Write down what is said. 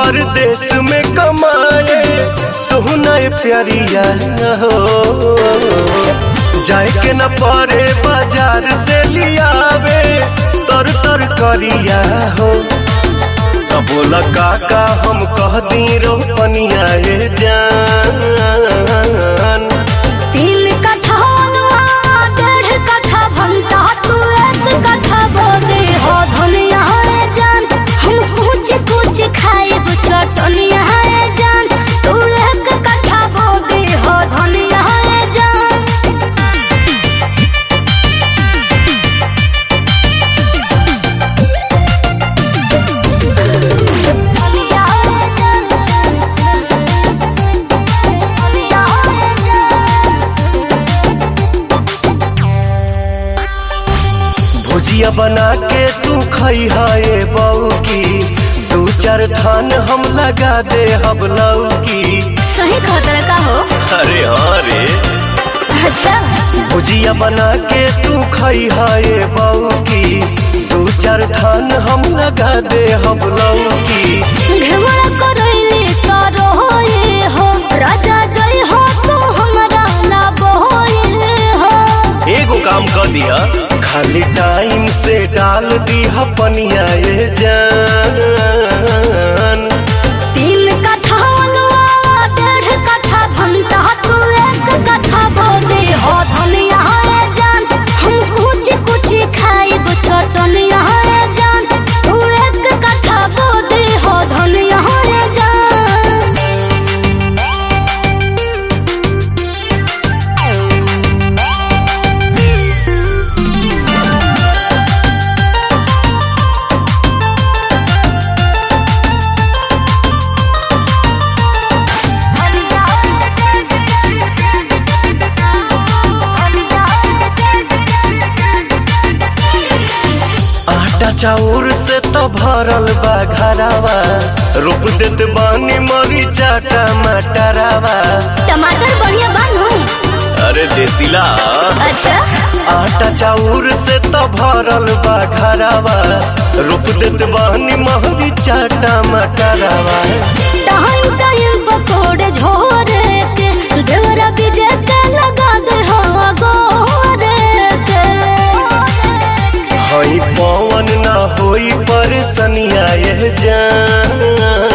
परदेश में कमाए सोहना प्यारिया हो जाए के न परे बाजार से लियावे तर तर करिया हो तब बोला काका हम कह दी रोपनिया ए जान तीन कट्ठा अलवा डेढ़ कट्ठा भंटा तू एक कट्ठा बोदे हो धनिया है जान हम कुछ कुछ खाए चटनिया है जान तू एक कट्ठा बोदे हो धनिया है जान धनिया है जान धनिया है जान भुजिया बना के तू खई है बऊ की दू चार थान हम लगा दे हम लौकी सही खतरा का हो अरे हाँ रे अच्छा भुजिया बना के तू खई है बऊ की दू चार थान हम लगा दे हम लौकी घेवड़ा करैले तारो होए हो राजा जय हो तू हमरा ना बोए हो एगो काम कर दिया खाली टाइम से डाल दी पनिया ये जान तीन कट्ठा अलवा डेढ़ कट्ठा भंटा तू एक कट्ठा बोदे हो धनिया है जान हम कुछ कुछ खाए चटनिया है जान तू एक कट्ठा बोदे हो धनिया है जान आटा चाउर से तो भरल बा घरावा रोप देत बानी मरीचा टमाटरावा टमाटर बढ़िया बानू अरे देसीला अच्छा आटा चाउर से तो भरल बा घरावा रोप देत बानी मरीचा टमाटरावा टाइम टाइम पकोड़े झोरे के देवरा बीजे के लगा दे हो गोरे के हई पवन ना होई परेशानिया ये जान